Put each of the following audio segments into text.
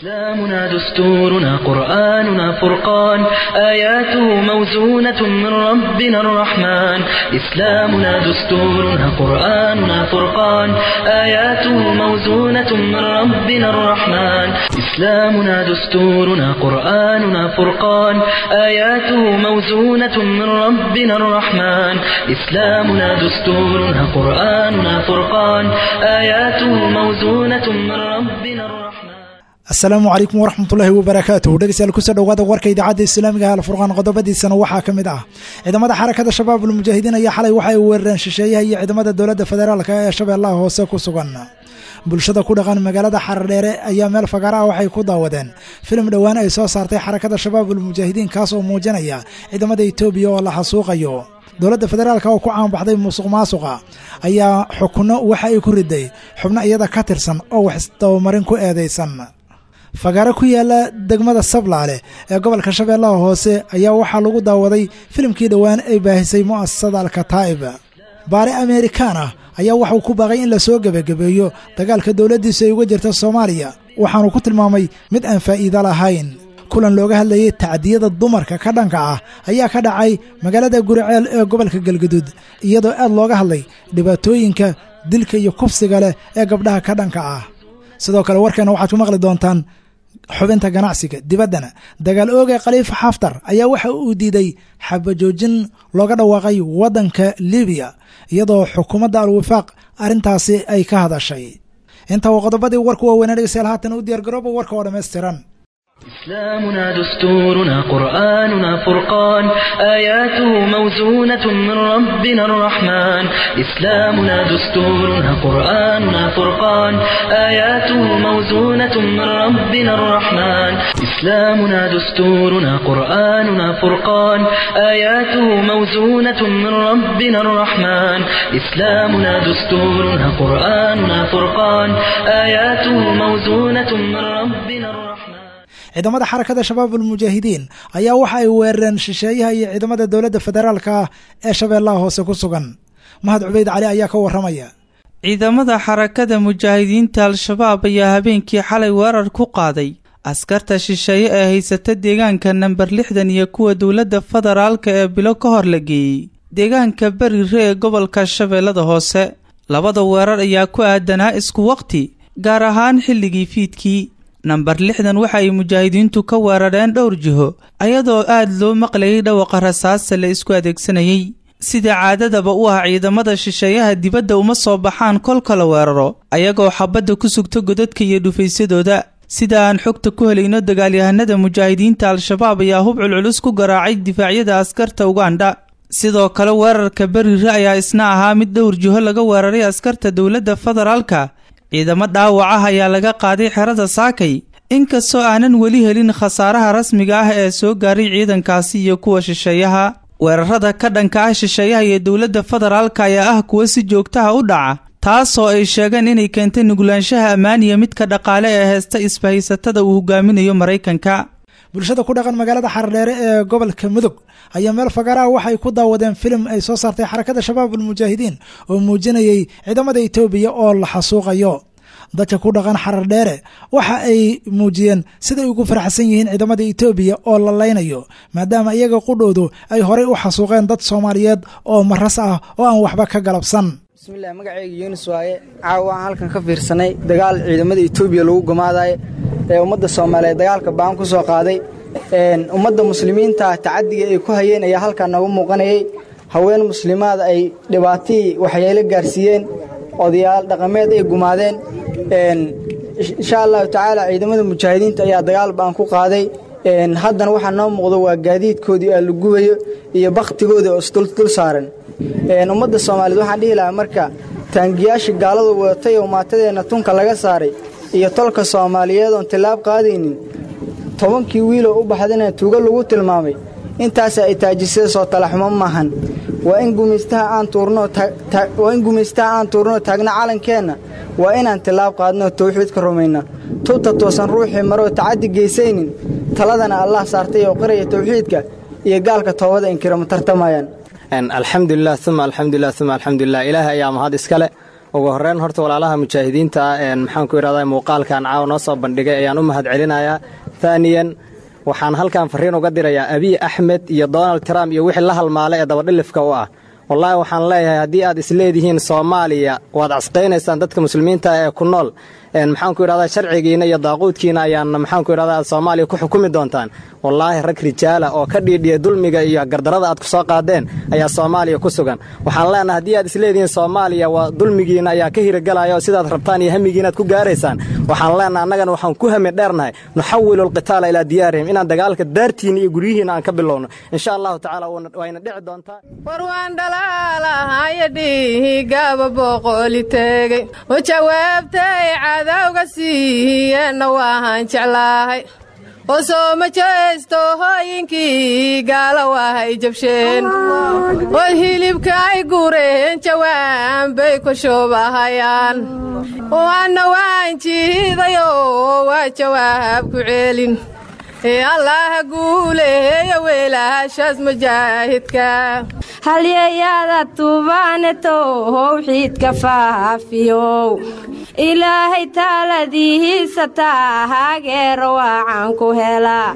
إسلامنا دستورنا قرآننا فرقان آياته موزونة من ربنا الرحمن إسلامنا دستورنا قرآننا فرقان آياته موزونة من ربنا الرحمن إسلامنا دستورنا قرآننا فرقان آياته موزونة من ربنا الرحمن إسلامنا دستورنا قرآننا فرقان آياته موزونة من ربنا الرحمن asalaamu calaykum waraxmatullaahi wabarakaatuh dhegeystayaal kusoo dhowaada warka idaacadda islaamiga ah alfurqaan qodobadiisana waxaa ka mid ah ciidamada xarakada shabaab ulmujaahidiin ayaa xalay waxa ay weerareen shisheeyaha iyo ciidamada dowladda federaalka ee shabeellaha hoose ku sugan bulshada ku dhaqan magaalada xaradheere ayaa meel fagaara ah waxay ku daawadeen filim dhowaan ay soo saartay xarakada shabaab ulmujaahidiin kaas oo muujinaya ciidamada etoobiya oo la xasuuqayo dowladda federaalka oo ku caanbaxday musuq maasuqa ayaa xukunno waxa ay ku riday xubno iyada ka tirsan oo wax isdabamarin ku eedaysan fagaaro ku yaala degmada sablaale ee gobolka shabeellaha hoose ayaa waxaa lagu daawaday filimkii dhowaan ay baahisay mu'asasada alkataa'ib baare amerikaan ah ayaa waxauu ku baaqay in lasoo gebagabeeyo dagaalka dowladdiisu ay uga jirta soomaaliya waxaanu ku tilmaamay mid aan faa'iido lahayn kulan looga hadlayay tacdiyada dumarka ka dhanka ah ayaa ka dhacay magaalada guriceel ee gobolka galgaduud iyadoo aad looga hadlay dhibaatooyinka dilka iyo kufsiga leh ee gabdhaha ka dhanka ah sidoo kale warkeena waxaad ku maqli doontaan xubinta ganacsiga dibaddana dagaal ooga khaliifa xaftar ayaa waxa uu diiday xabajoojin looga dhawaaqay waddanka libiya iyadoo xukuumadda al-wifaaq arrintaasi ay ka hadashay inta waa qodobadii warku waaweynaa dhegeystayaal haatan u diyaargarooba warka oo dhammaystiran إسلامنا دستورنا قرآننا فرقان آياته موزونة من ربنا الرحمن إسلامنا دستورنا قرآننا فرقان آياته موزونة من ربنا الرحمن إسلامنا دستورنا قرآننا فرقان آياته موزونة من ربنا الرحمن إسلامنا دستورنا قرآننا فرقان آياته موزونة من ربنا الرحمن ciidamada xarakada shabaab ulmujaahidiin ayaa waxa ay weerareen shisheeyaha iyo ciidamada dowladda federaalka ah ee shabeellaha hoose ku sugan mahad cubeyd cali ayaa ka warramaya ciidamada xarakada mujaahidiinta al-shabaab ayaa habeenkii xalay weerar ku qaaday askarta shisheeye ee haysata deegaanka namber lixdan iyo kuwa dowladda federaalka ee bilo ka hor la geeyey deegaanka berire ee gobolka shabeellada hoose labada weerar ayaa ku aadanaa isku waqti gaar ahaan xilligii fiidkii namber lixdan waxa ay mujaahidiintu ka weerareen dhowr jiho ayadoo aad loo maqlayay dhawaqa rasaasta la isku adeegsanayey sida caadadaba u ah ciidamada shisheeyaha dibadda uma soo baxaan kolka la weeraro ayagoo xabadda ku sugta godadka iyo dhufaysadooda sida aan xogta ku helayno dagaalyahanada mujaahidiinta al-shabaab ayaa hub culculus ku garaacay difaacyada askarta ugandha sidoo kale weerarka berire ayaa isna ahaa mid dhowr jiho laga weeraray askarta dowladda federaalka ciidamo dhaawac ah ayaa laga qaaday xerada saakay inkastoo aanan weli helin khasaaraha rasmiga ah ee soo gaaray ciidankaasi iyo kuwa shisheeyaha weerarada ka dhanka ah shisheeyaha iyo dowladda federaalka ayaa ah kuwa si joogtaha u dhaca taasoo ay sheegeen inay keentay nugulaanshaha ammaaniya midka dhaqaale ee heesta isbahaysatada uu hogaaminayo maraykanka bulshada ku dhaqan magaalada xaradheere ee gobolka mudug ayaa meel fagaaraha waxay ku daawadeen filim ay soo saartay xarakada shabaab ulmujaahidiin oo muujinayay ciidamada etoobiya oo la xasuuqayo dadka ku dhaqan xaradheere waxa ay muujiyeen siday ugu faraxsan yihiin ciidamada etoobiya oo la laynayo maadaama iyaga qudhoodu ay horey u xasuuqeen dad soomaaliyeed oo maras ah oo aan waxba ka galabsan bismillahi magacayga yunis waaye caawa waan halkan ka fiirsanay dagaal ciidamada etoobiya lagu gamaadayo ee ummadda soomaaliyeed dagaalka baan ku soo qaaday ummadda muslimiinta tacadiga ay ku hayeen ayaa halkan nooga muuqanayay haween muslimaada ay dhibaatihii waxyeelo gaarsiiyeen odayaal dhaqameed ay gumaadeen insha allahu tacaala ciidamada mujaahidiinta ayaa dagaal baan ku qaaday haddana waxaa noo muuqdo waa gaadiidkoodii aa la gubayo iyo bakhtigooda oo isdul saaran ummadda soomaaliyeed waxaan dhihi lahaa marka taangiyaasha gaaladu wadatay oo maatadeenna tunka laga saaray iyo tolka soomaaliyeed oon tillaab qaadaynin tobankii wiiloo u baxdana tuugo lagu tilmaamay intaasa ay taajisada soo talaxumo maahan waa in gumaystaha aan tuurnoo taagna calankeenna waa inaan tillaab qaadnoo tawxiidka rumayna tubta toosan ruuxii maroo tacaddi geysaynin taladana allah saartay oo qiraya tawxiidka iyo gaalka toobada inkira ma tartamayaan alxamdulilah uma alxamdulilah uma alxamdulilah ilaahay ayaa mahad iskale ugu horeyn horta walaalaha mujaahidiinta ah maxaan ku idhahdaa muuqaalkan caawa noo soo bandhigay ayaan u mahad celinayaa taaniyan waxaan halkan fariin uga dirayaa abiy axmed iyo donald trump iyo wixii la halmaala ee dabadhilifka u ah wallaahi waxaan leeyahay haddii aad isleedihiin soomaaliya waad casqaynaysaan dadka muslimiinta ee ku nool maxaan ku idhahdaa sharcigiina iyo daaquudkiina ayaan maxaan ku idhahdaa soomaaliya ku xukumi doontaan wallaahi rag rijaala oo ka dhiidhiya dulmiga iyo gardarada aad ku soo qaadeen ayaa soomaaliya ku sugan waxaan leenahay haddii aad isleedihiin soomaaliya waa dulmigiina ayaa ka hiragalaya oo sidaad rabtaan iyo hamigiinaad ku gaaraysaan waxaan leenahay annagana waxaan ku hami dheernahay nuxawilu alqitaala ilaa diyaarihim inaan dagaalka daartiina iyo guryihiina aan ka bilowno insha allahu tacaala wayna dhici doontaa warwaan dhalaalahayo dhiigaba boqoli tegey oo jawaabtay cadawga siiyeenna waahan jeclaahay oo sooma jeesto hooyinkii gaala waahay jabsheen oo hilibka ay gureen jawaan bay ku shuubahayaan waana waan jiidayoo waa jawaab ku ceelin ee allaha guuleeya weelaashaas mujaahidka halyeeyada tuubaaneto howxiidka faafiyow ilaahay taaladihiisa taa haageero waacan ku helaa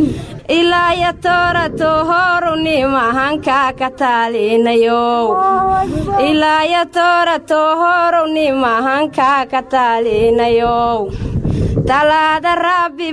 ilaaya toorato horu nimahanka ka taalinayow ilaaya toorato horu nimahanka ka taalinayow talaada rabbi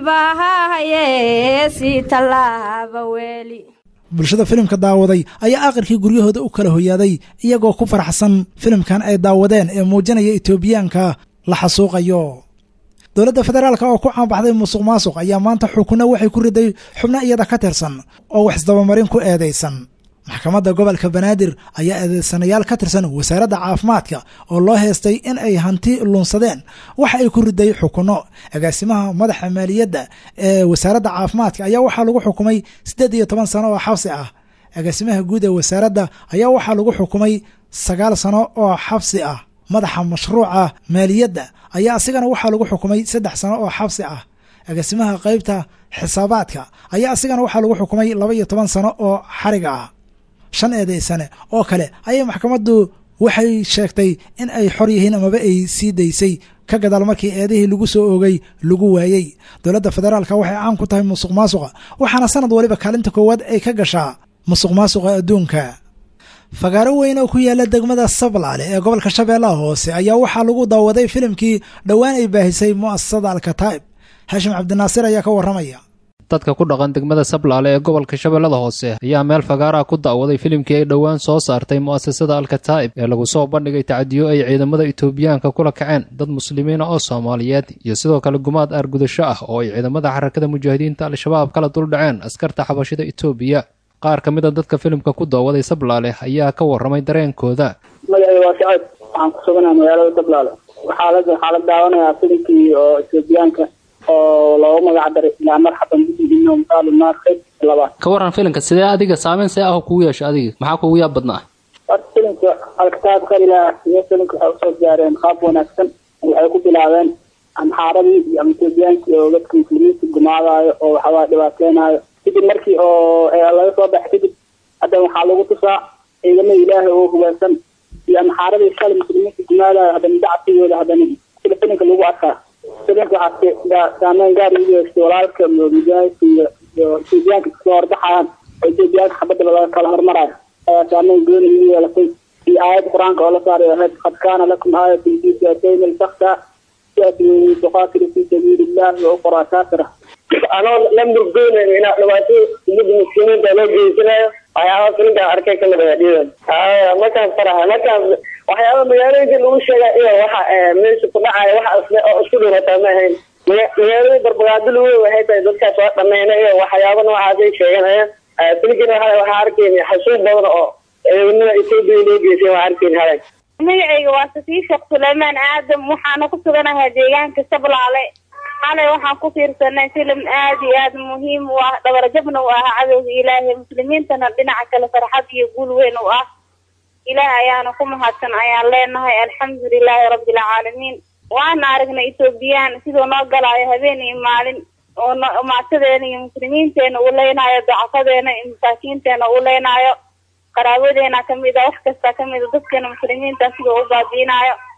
baahahayee sii tallaaba weeli bulshada filimka daawaday ayaa aakhirkii guryahooda u kala hoyaaday iyagoo ku faraxsan filimkan ay daawadeen ee muujinaya etoobiyaanka la xasuuqayo dowladda federaalka oo ku caanbaxday musuq maasuq ayaa maanta xukunno waxay ku riday xubno iyada ka tirsan oo wax isdabamarin ku eedaysan maxkamadda gobolka banaadir ayaa eedeysanayaal ka tirsan wasaaradda caafimaadka oo loo heestay in ay hanti lunsadeen waxa ay ku riday xukunno agaasimaha madaxa maaliyadda ee wasaaradda caafimaadka ayaa waxaa lagu xukumay siddeed iyo toban sano oo xabsi ah agaasimaha guud ee wasaaradda ayaa waxaa lagu xukumay sagaal sano oo xabsi ah madaxa mashruuca maaliyadda ayaa asigana waxaa lagu xukumay saddex sano oo xabsi ah agaasimaha qaybta xisaabaadka ayaa asigana waxaa lagu xukumay laba iyo toban sano oo xariga ah shan eedaysane oo kale ayay maxkamaddu waxay sheegtay in ay xor yihiin amaba ay sii daysay ka gadaal markii eedihii lagu soo oogay lagu waayey dowladda federaalka waxay caan ku tahay musuq maasuqa waxaana sanad waliba kaalinta koowaad ay ka gashaa musuq maasuqa adduunka fagaaro weyn oo ku yaala degmada sablaale ee gobolka shabeellaha hoose ayaa waxaa lagu daawaday filimkii dhowaan ay baahisay mu'asasada alkataa'ib haashim cabdinaasir ayaa ka warramaya dadka ku dhaqan degmada sablaale ee gobolka shabeellada hoose ayaa meel fagaaraha ku da'waday filimkii ay dhowaan soo saartay mu'asasada alkataa'ib ee lagu soo bandhigay tacdiyo ay ciidamada itoobiyaanka kula kaceen dad muslimiina oo soomaaliyeed iyo sidoo kale gumaad aargudasho ah oo ay ciidamada xarakada mujaahidiinta al-shabaab kala duldhaceen askarta xabashida itoobiya qaar ka mid a dadka filimka ku daawaday sablaale ayaa ka warramay dareenkooda magacay waa sacad waxaan ku suganaa magaalada sablaale waxaa la waxaa la daawanayaa filimkii oo etoobiyaanka oo loogu magac daray ilaa marxaban bidiino misaalu naar qayb labaad ka warran filimka sidee adiga saameyn see ah kugu yeesha adiga maxaa kugu yaab badnaa horta filimka alkitaab kalilah iyo filimka waxay usoo diyaareen qaab wanaagsan waxay ku bilaabeen amxaaradii iyo ama etoobiyaankii oo dadka muslimiinta gumaadaayo oo waxawaa dhibaateynayo kadib markii oo laga soo baxay kadib hadda waxaa lagu tusaa ciidamada ilaahay oo hubaysan iyo amxaaradii shalay muslimiinta gumaadayo haddana dacsigooda haddana sida filimka lagu arkaa filimka waxaa saameyn gaar ugu yeeshtay walaalka mujaahidka iyo iyo etoobiyaanka iskasoo horbaxayaan oo etoobiyaanka xabadaba laga kala hormarayo ayaa saameyn gooni ugu yeelatay iyo aayadda qur-aanka oo la saaray ahayd qad kaana lakum aayatun fi fi'atayn iltakta fi'atun tuqaatilu fi sabiili illahi wa ukhraa kaafira anoo la murgoonayn inaa dhibaato ummadda muslimiinta loo geysanayo waxyaaba filinkaan arkay ka mid dhiidan markaas faraha markaas waxyaaba magaalooyinka lagu sheega iyo waxa meesha ku dhacaya waxa isle oo isku dhirataa ma ahayn magaalooyin barbagaado lagu waxay tahay dadkaas waa dhameyna iyo waxyaaba noocaasay sheeganayaan filigana waxa waxaa arkayna xasuus badan oo ciidamada etoobiya loo geysay waa arkayn halag magacayga waa safiir sheekh suleymaan aadam waxaana ku suganahay deegaanka sablaale xalay waxaan ku fiirsanay filim aad iyo aad muhiim u ah dhabarjabna u ah cadowga ilaahay muslimiintana dhinaca kale farxad iyo guul weyn u ah ilaah ayaana ku mahadsan ayaan leenahay alxamdulilaahi rabbilcaalamiin waana aragnay etoobiyaan siduu noo galaayo habeen iyo maalin oo maatadeena iyo muslimiinteena uu leynaayo dacafadeena iyo masaakiinteena uu leynaayo qaraabadeena kamid a wax kasta kamid a dadkeena muslimiinta siduu u baabiinaayo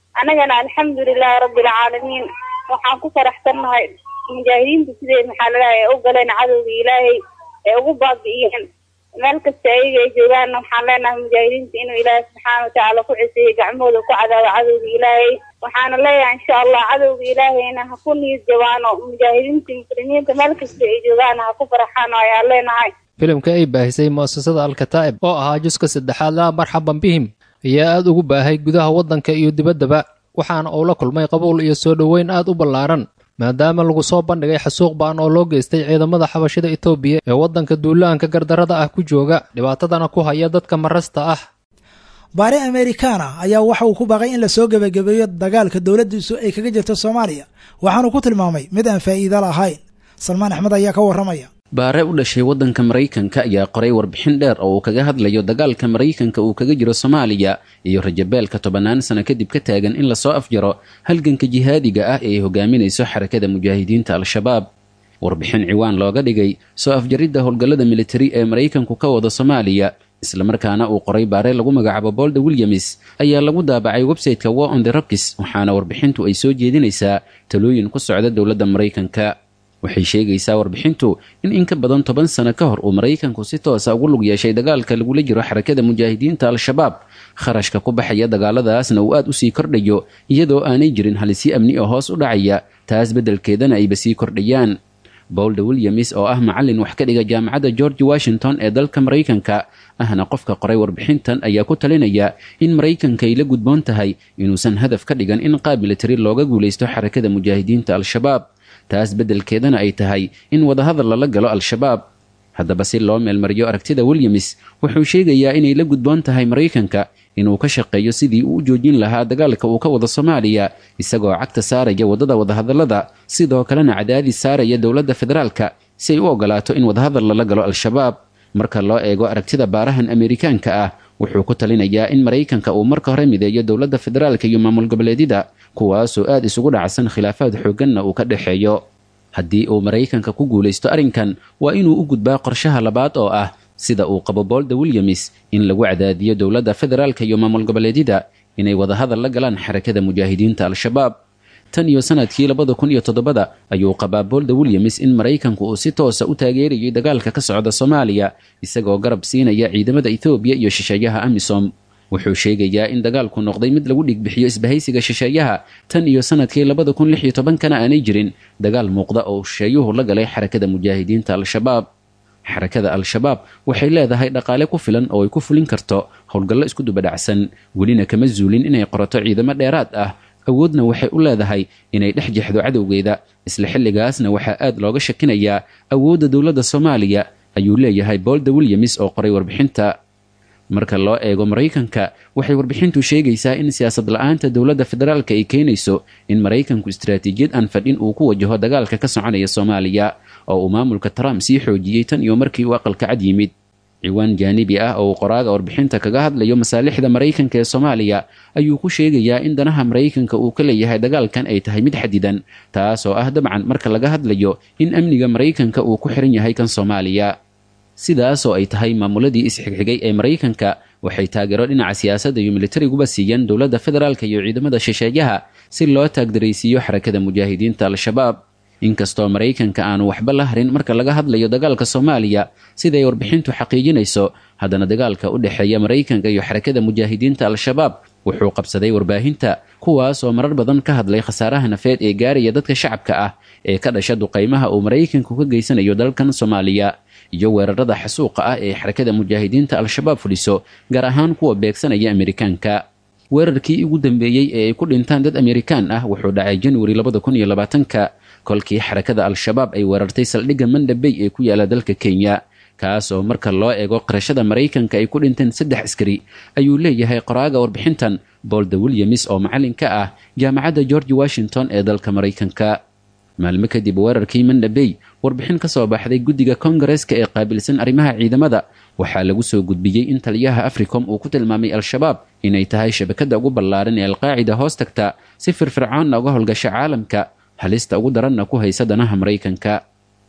annagana alxamdulilahi rabbilcaalamiin waxaan ku faraxsannahay mujaahidiinta siday maxaa lalahay u galeen cadowga ilaahay ee ugu baabi'iyeen meel kasta ayaga ay joogaanna waxaan leenahay mujaahidiinta inuu ilaahay subxaana watacaala ku ciseeyo gacmahooda ku cadaabo cadowga ilaahay waxaana leeyahay insha allah cadowga ilaahayna ha ku niyad jabaano mujaahidiinta muslimiinta meel kasta ay joogaana ha ku faraxaan ayaan leenahay filimka ay baahisay mu'asasada alkataa'ib oo ahaa juska saddexaad laa marxaban bihim ayaa aad ugu baahay gudaha waddanka iyo dibaddaba waxaana uu la kulmay qabuul iyo soo dhoweyn aad u ballaaran maadaama lagu soo bandhigay xasuuq ba'an oo loo geystay ciidamada xabashida etoobiya ee waddanka duulaanka gardarrada ah ku jooga dhibaatadana ku haya dadka marasta ah baare amerikaana ayaa waxa uu ku baaqay in lasoo gebagabeeyo dagaalka dowladdiisu ay kaga jirto soomaaliya waxaanu ku tilmaamay mid aan faa'iido lahayn salmaan axmed ayaa ka warramaya baare u dhashay waddanka maraykanka ayaa qoray warbixin dheer oo uu kaga hadlayo dagaalka maraykanka uu kaga jiro soomaaliya iyo rajabeelka tobannaan sano kadib ka taagan in lasoo afjaro halganka jihaadiga ah ee ay hogaaminayso xarakada mujaahidiinta al-shabaab warbixin ciwaan looga dhigay soo afjaridda howlgallada militari ee maraykanku ka wada soomaaliya islamarkaana uu qoray baare lagu magacaabo bolda williams ayaa lagu daabacay websayteka war on the rockis waxaana warbixintu ay soo jeedinaysaa talooyin ku socda dowladda maraykanka waxay sheegaysaa warbixintu in in ka badan toban sano ka hor uu maraykanku si toosa ugu lug yeeshay dagaalka lagula jiro xarakada mujaahidiinta al-shabaab kharashka ku baxaya dagaaladaasna uu aad u sii kordhayo iyadoo aanay jirin halisyo amni oo hoos u dhacaya taas beddelkeedana ayba sii kordhayaan bowlda williams oo ah macallin wax ka dhiga jaamacadda george washington ee dalka maraykanka ahna qofka qoray warbixintan ayaa ku talinaya in maraykanka ay la gudboon tahay inuusan hadaf ka dhigan in qaab militari looga guulaysto xarakada mujaahidiinta al-shabaab taas beddelkeedana ay tahay in wadahadal lala galo al-shabaab haddaba si loo meelmariyo aragtida williams wuxuu sheegayaa inay la gudboon tahay maraykanka inuu ka shaqeeyo sidii uu u joojin lahaa dagaalka uu ka wado soomaaliya isagoo cagta saaraya waddada wadahadallada sidoo kalena cadaadis saaraya dowladda federaalka si ay u ogolaato in wadahadal lala galo al-shabaab marka loo eego aragtida baarahan amerikaanka ah wuxuu ku talinayaa in maraykanka uu marka hore mideeyo dowladda federaalka iyo maamul goboleedyada kuwaasoo aad isugu dhacsan khilaafaad xoogganna uu ka dhexeeyo haddii uu maraykanka ku guulaysto arrinkan waa inuu u gudbaa qorshaha labaad oo ah sida uu qabo bolda williams in lagu cadaadiyo dowladda federaalka iyo maamul goboleedyada inay wadahadal la galaan xarakada mujaahidiinta al-shabaab tan iyo sanadkii labada kun iyo toddobada ayuu qabaa bolda williams in maraykanku uu si toosa u taageerayay dagaalka ka socda soomaaliya isagoo garab siinaya ciidamada ethoobiya iyo shisheeyaha amisom wuxuu sheegayaa in dagaalku noqday mid lagu dhigbixiyo isbahaysiga shisheeyaha tan iyo sanadkii labada kun lix iyo tobankana aanay jirin dagaal muuqda oo shisheeyuhu la galay xarakada mujaahidiinta al-shabaab xarakada al-shabaab waxay leedahay dhaqaale ku filan oo ay ku fulin karto howlgallo isku dubadhacsan welina kama zuulin inay qorato ciidamo dheeraad ah awoodna waxay u leedahay inay dhex jexdo cadowgeeda isla xilligaasna waxaa aad looga shakinayaa awoodda dowladda soomaaliya ayuu leeyahay bolda williams oo qoray warbixinta marka loo eego maraykanka waxay warbixintu sheegaysaa in siyaasad la-aanta dowladda federaalka ay keenayso in maraykanku istaraatiijiyad aan fadhin uu ku wajaho dagaalka ka soconaya soomaaliya oo uu maamulka trump sii xoojiyey tan iyo markii uu aqalka cad yimid ciwaan jaanibi ah oo uu qoraaga warbixinta kaga hadlayo masaalixda maraykanka ee soomaaliya ayuu ku sheegayaa in danaha maraykanka uu ka leeyahay dagaalkan ay tahay mid xadidan taas oo ah dabcan marka laga hadlayo in amniga maraykanka uu ku xiran yahay kan soomaaliya sidaasoo ay tahay maamuladii isxigxigay ee maraykanka waxay taageero dhinaca siyaasadda iyo militariguba siiyeen dowladda federaalka iyo ciidamada shisheeyaha si loo taagdaraysiiyo xarakada mujaahidiinta al-shabaab inkastoo maraykanka aanu waxba la harin marka laga hadlayo dagaalka soomaaliya siday warbixintu xaqiijinayso haddana dagaalka u dhexeeya maraykanka iyo xarakada mujaahidiinta al-shabaab wuxuu qabsaday warbaahinta kuwaas oo marar badan ka hadlay khasaaraha nafeed ee gaaraya dadka shacabka ah ee ka dhasha duqaymaha uu maraykanku ka geysanayo dalkan soomaaliya iyo weerarada xasuuqa ah ee xarakada mujaahidiinta al-shabaab fuliso gaar ahaan kuwa beegsanaya amerikaanka weerarkii ugu dambeeyey ee ay ku dhintaan dad amerikaan ah wuxuu dhacay januari labada kun iyo labaatanka kolkii xarakada al-shabaab ay weerartay saldhigga mandhabey ee ku yaala dalka kenya kaas oo marka loo eego qarashada maraykanka ay ku dhinteen saddex askari ayuu leeyahay qoraaga warbixintan bolda williams oo macallin ka ah jaamacadda george washington ee dalka maraykanka maalmo kadib weerarkii mandhabey warbixin ka soo baxday guddiga kongareska ee qaabilsan arrimaha ciidamada waxaa lagu soo gudbiyey in taliyaha africom uu ku tilmaamay al-shabaab inay tahay shabakadda ugu ballaaran ee alqaacida hoos tagta si firfircoonna uga howlgasha caalamka halista ugu daranna ku haysa danaha maraykanka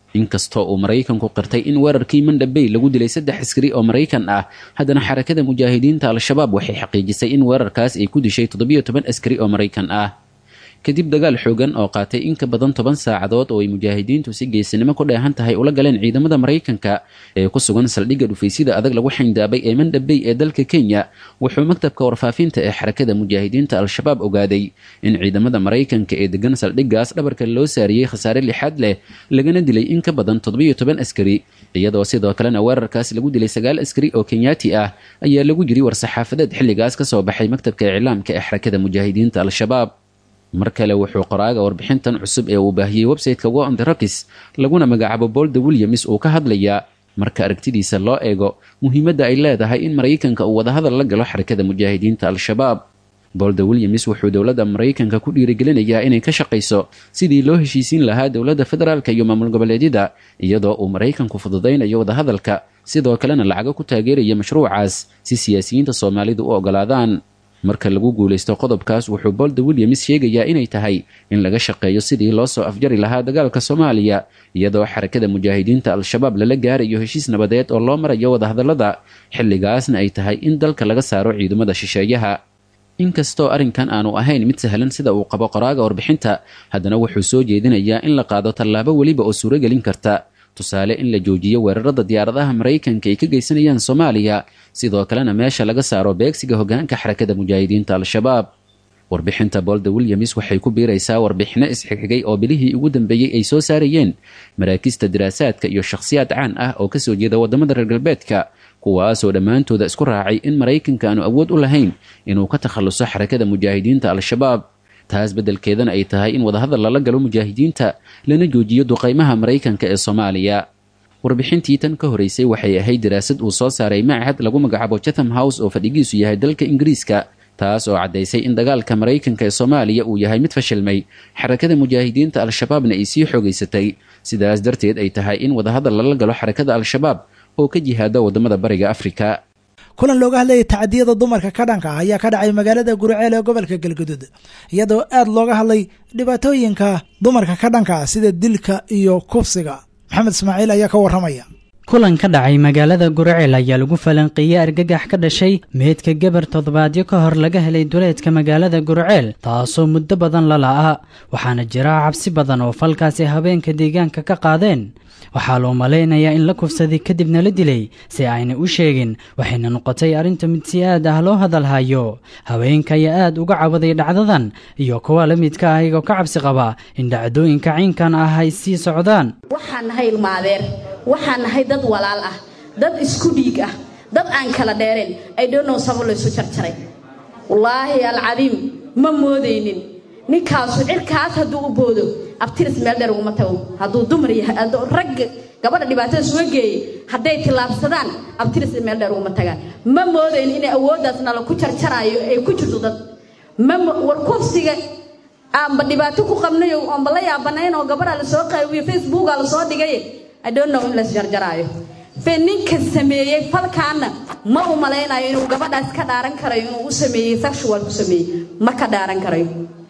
inkastoo uu maraykanku qirtay in weerarkii mandhabey lagu dilay saddex askari oo maraykan ah haddana xarakada mujaahidiinta al-shabaab waxay xaqiijisay in weerarkaas ay ku dishay toddobiyo toban askari oo maraykan ah kadib dagaal xoogan oo qaatay in ka badan toban saacadood oo ay mujaahidiintu si geesinimo ku dheehan tahay ula galeen ciidamada maraykanka ee ku sugan saldhigga dhufaysyada adag lagu xayndaabay ee mandhabey ee dalka kenya wuxuu maktabka warfaafinta ee xarakada mujaahidiinta al-shabaab ogaaday in ciidamada maraykanka ee degan saldhiggaas dhabarka loo saariyey khasaare lixaad leh lagana dilay in ka badan toddobiyo toban askari iyadoo sidoo kalena weerarkaas lagu dilay sagaal askari oo kenyaati ah ayaa lagu jiri war-saxaafadeed xilligaas ka soo baxay maktabka iclaamka ee xarakada mujaahidiinta al-shabaab mar kale wuxuu qoraaga warbixintan cusub ee uu baahiyey website-ka wo on the rocks laguna magacaabo bolda williams uu ka hadlayaa marka aragtidiisa loo eego muhiimadda ay leedahay in maraykanka uu wadahadal la galo xarakada mujaahidiinta al-shabaab bolda williams wuxuu dowladda maraykanka ku dhiirigelinayaa inay ka shaqayso sidii loo heshiisiin lahaa dowladda federaalka iyo maamul goboleedyada iyadoo uu maraykanku fududaynayo wadahadalka sidoo kalena lacago ku taageeraya mashruucaas si siyaasiyiinta soomaalidu u ogolaadaan marka lagu guulaysto qodobkaas wuxuu bolda williams sheegayaa inay tahay in laga shaqeeyo sidii loo soo afjari lahaa dagaalka soomaaliya iyadoo xarakada mujaahidiinta al-shabaab lala gaarayo heshiis nabadeed oo loo marayo wadahadallada xilligaasna ay tahay in dalka laga saaro ciidamada shisheeyaha inkastoo arrinkan aanu ahayn mid sahlan sida uu qabo qoraaga warbixinta haddana wuxuu soo jeedinayaa in la qaado tallaabo weliba oo suuragelin karta tusaale in la joojiyo weerarada diyaaradaha maraykanka ay ka geysanayaan soomaaliya sidoo kalena meesha laga saaro beegsiga hogaanka xarakada mujaahidiinta al-shabaab warbixinta bolda williams waxay ku biiraysaa warbixino isxigxigay oo bilihii ugu dambeeyey ay soo saarayeen maraakista diraasaadka iyo shakhsiyaad caan ah oo kasoo jeeda wadamada reer galbeedka kuwaasoo dhammaantooda isku raacay in maraykanka aanu awood u lahayn inuu ka takhaluso xarakada mujaahidiinta al-shabaab taas beddelkeedana ay tahay in wadahadal lala galo mujaahidiinta lana joojiyo duqaymaha maraykanka ee soomaaliya warbixintii tan ka horeysay waxay ahayd daraasad uu soo saaray machad lagu magacaabo chatham house oo fadhigiisu yahay dalka ingiriiska taas oo caddaysay in dagaalka maraykanka ee soomaaliya uu yahay mid fashilmay xarakada mujaahidiinta al-shabaabna ay sii xoogaysatay sidaas darteed ay tahay in wadahadal lala galo xarakada al-shabaab oo ka jihaada wadamada bariga afrika kulan looga hadlayay tacadiyada dumarka ka dhanka ah ayaa ka dhacay magaalada guriceel ee gobolka galguduud iyadoo aad looga hadlay dhibaatooyinka dumarka ka dhanka ah sida dilka iyo kufsiga maxamed ismaaciil ayaa ka waramaya kulan ka dhacay magaalada guriceel ayaa lagu falanqeeyey argagax ka dhashay meydka gabar toddobaadyo ka hor laga helay duleedka magaalada guriceel taasoo muddo badan la la'a waxaana jira cabsi badan oo falkaasi habeenka deegaanka ka qaadeen waxaa loo malaynayaa in la kufsaday kadibna la dilay si ayna u sheegin waxayna noqotay arrinta mid si aad ah loo hadalhayo haweenka ayaa aad uga cawaday dhacdadan iyo kuwa la midka ah iyagoo ka cabsi qaba in dhacdooyinka ciinkan ah ay sii socdaan waxaan nahay ilmaadeer waxaan nahay dad walaal ah dad isku dhiig ah dad aan kala dheereen ay dhonow sabo laysu jarjaray wallaahi alcadiim ma moodaynin ninkaasu cirkaas hadduu u boodo abtiris meel dheer uguma tago hadduu dumar yahay rag gabadha dhibaatada suga geeyey hadday tillaabsadaan abtiris meel dheer uguma tagaan ma moodayn inay awooddaas nala ku jarjaraayo ay ku jirto dad ma war kufsiga aanba dhibaato ku qabnayo oonba la yaabanayn oo gabadha lasoo qaawiyo facebooka lasoo dhigay i don't know in las jarjaraayo fe ninka sameeyey falkaana ma u malaynayo inuu gabadhaas ka dhaaran karayo inuu u sameeyey sexual ku sameeyey ma ka dhaaran karayo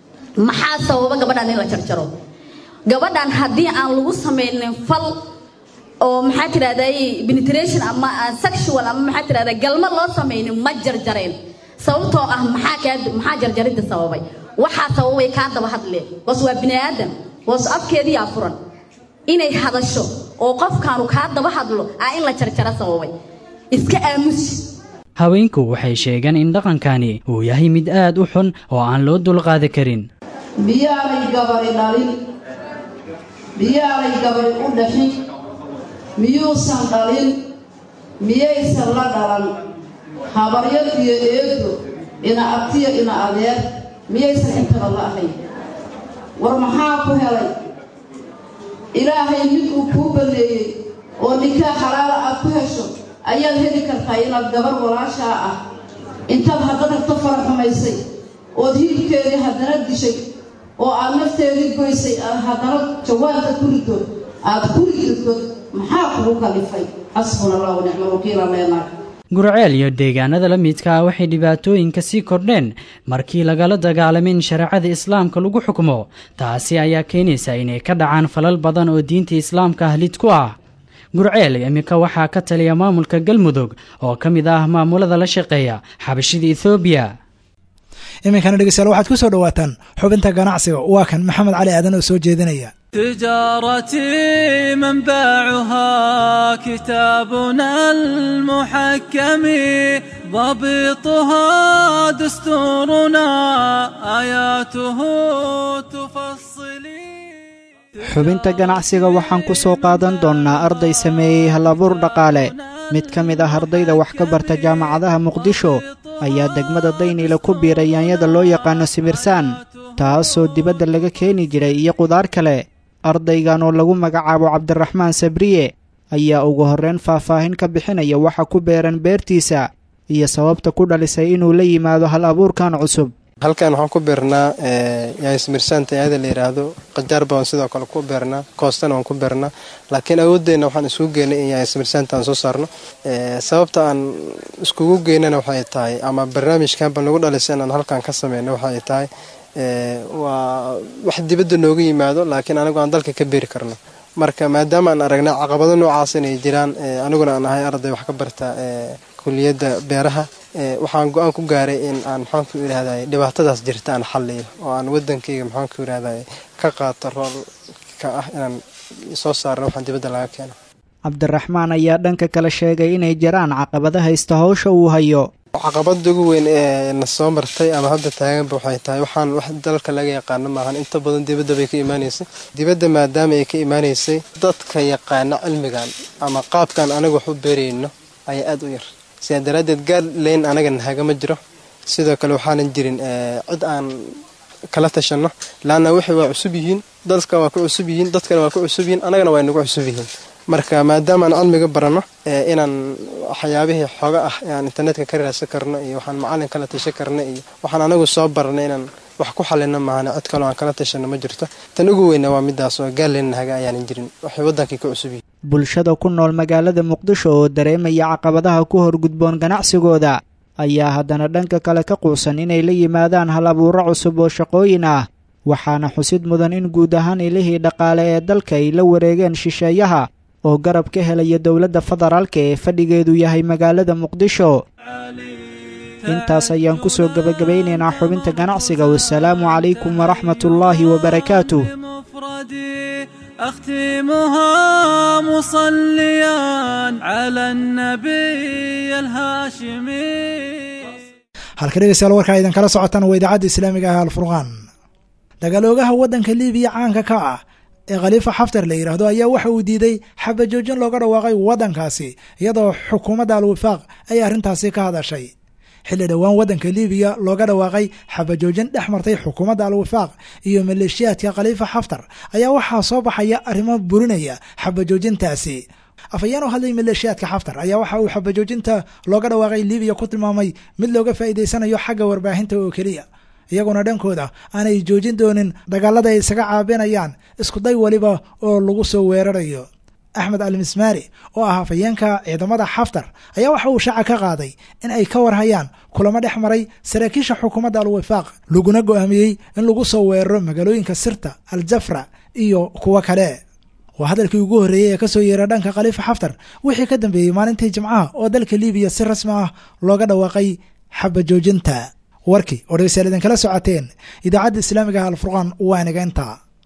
maxaa sababa gabadhan in la jarjaro gabadhan haddii aan lagu samaynin fal oo maxaa tidhahday penetration ama sexual ama maxaa tidhahda galma loo samaynin ma jarjareen sababtoo ah maxaa kaa maxaa jarjarinta sababay waxaa sababay kaa daba hadleen hoos waa bini aadan hoos afkeediyaa furan inay hadasho oo qofkaanu kaa daba hadlo aa in la jarjaro sababay iska aamusi haweenku waxay sheegeen in dhaqankani uu yahay mid aad u xun oo aan loo dulqaadi karin miyaanay gabari dhalin miyaanay gabari u dhaxin miyuusan dhalin miyaysan la dhalan habaryar iyo eedo ina abtiya ina adeer miyaysan intaba la ahayn war maxaa ku helay ilaahay mid uu kuu banneeyey oo ninkaa xalaala aad ku hesho ayaad heli kartaa inaad gabar walaashaa ah intaad haddana ta fara xumaysay ood hilibkeedii haddana dishay oo aad nafteedii goysay aad haddana jawaabka ku rido aad ku riddo maxaa kugu kalifay xasbuna allah wa nicma wakiila leenaag gurceel iyo deegaanada la midka ah waxay dhibaatooyinka sii kordheen markii lagala dagaalamay in shareecada islaamka lagu xukumo taasi ayaa keenaysa inay ka dhacaan falal badan oo diinta islaamka ah lid ku ah gurceel iminka waxaa ka taliya maamulka galmudug oo ka mid ah maamulada la shaqeeya xabashida ethoobiya iminkana dhegeystayaal waxaad ku soo dhowaataan xubinta ganacsiga waa kan maxamed cali aadan oo soo jeedinaya تجارتي منبعها كتابنا المحكم ضبطها دستورنا آياته تفصلي xubinta ganacsiga waxaan ku soo qaadan doonnaa arday sameeyey halabuur dhaqaale mid ka mid ah ardayda wax ka barta jaamacadaha muqdisho ayaa degmada dayniile ku biiray yaanyada loo yaqaano simirsaan taasoo dibadda laga keeni jiray iyo qudaar kale ardaygan oo lagu magacaabo cabdiraxmaan sabriye ayaa ugu horreyn faahfaahin ka bixinaya waxa ku beeran beertiisa iyo sababta ku dhalisay inuu la yimaado hal abuurkan cusub halkan waxaan ku beernaa yaasmirsaanta aada la yidhaahdo qajaar baan sidoo kale ku beernaa koostana waan ku beernaa laakiin awoodeenna waxaan isugu geynay in yaasmirsaanta aan soo saarno sababta aan iskugu geynana waxay tahay ama barnaamijkanba nagu dhalisay inaan halkan ka sameyno waxay tahay waa wax dibadda nooga yimaado laakiin anigu aan dalka ka beeri karno marka maadaama aan aragnay caqabado noocaas inay jiraan aniguna aan ahay arday wax ka barta kuliyadda beeraha waxaan go-aan ku gaaray in aan maxaanku yidhahday dhibaatadaas jirta aan xalliyo oo aan wadankayga maxaanku yidhahday ka qaato roolka ah inaan soo saarno waxaan dibadda laga keeno cabdiraxmaan ayaa dhanka kale sheegay inay jiraan caqabada haysta howsha uu hayo caqabada ugu weyn ee na soo martay ama hadda taaganba waxay tahay waxaan wax dalka laga yaqaano maahan inta badan dibadda bay ka imaanaysay dibadda maadaama ay ka imaanaysay dadka yaqaana cilmigan ama qaabkan anaga wax u beerayno ayaa aada u yar sidaa daraaddeed gaadleyn anaga nahagama jiro sidoo kale waxaanan jirin cid aan kala tashanno laanna waxay waa cusub yihiin dadka waa ku cusub yihiin dadkana waa ku cusub yihiin anagana waa nagu cusub yihiin marka maadaama aan cilmiga baranno inaan waxyaabihii xooga ah ee aan internetka ka raadsan karno iyo waxaan macalin kala tashan karno iyo waxaan anagu soo baranay inaan wax ku xalino maahane cid kaloo aan kala tashanno ma jirto tan ugu weyna waa midaas oo gaaleyn nahaga ayaanan jirin waxay waddankii ka cusub yihiin bulshada ku nool magaalada muqdisho oo dareemaya caqabadaha ku horgudboon ganacsigooda ayaa haddana dhanka kale ka quusan inay la yimaadaan hal abuuro cusub oo shaqooyin ah waxaana xusid mudan in guud ahaan ilihii dhaqaale ee dalka ay la wareegeen shisheeyaha oo garab ka helaya dowladda federaalka ee fadhigeedu yahay magaalada muqdisho intaas ayaan ku soo gebagabaynaynaa xubinta ganacsiga wasalaamu calaykum waraxmatullaahi wabarakaatuh أختمها مصليا على النبي الهاشمي halka dhegeystayaal warkaa idin kala socotaan waa idaacadda islaamiga ah alfurqaan dagaaloogaha waddanka libiya caanka ka ah ee khaliifa xaftar la yidhaahdo ayaa waxa uu diiday xabajoojin looga dhawaaqay waddankaasi iyadoo xukuumadda al-wifaaq ay arrintaasi ka hadashay xilli dhowaan waddanka libiya looga dhawaaqay xabajoojin dhex martay xukuumadda al-wifaaq iyo maleeshiyaadka khaliifa xaftar ayaa waxaa soo baxaya arrimo burinaya xabajoojintaasi afhayeen oo hadlay maleeshiyaadka xaftar ayaa waxa uu xabajoojinta looga dhawaaqay libiya ku tilmaamay mid looga faa'iidaysanayo xagga warbaahinta oo keliya iyaguna dhankooda aanay joojin doonin dagaalada ay isaga caabinayaan iskuday weliba oo lagu soo weerarayo axmed al mismaari oo ah hafayeenka ciidamada xaftar ayaa waxa uu shaaca ka qaaday in ay ka warhayaan kulamo dhex maray saraakiisha xukuumadda al-wifaaq laguna go'aamiyey in lagu soo weeraro magaalooyinka sirta al jafra iyo kuwo kale waa hadalkii ugu horreeyey ee kasoo yeera dhanka khaliifa xaftar wixii ka dambeeyey maalintii jimcaha oo dalka libiya si rasmi ah looga dhawaaqay xabajoojinta warkii oo dhegeystayaal idinkala socoteen idaacadda islaamiga ah alfurqaan waa inaga intaa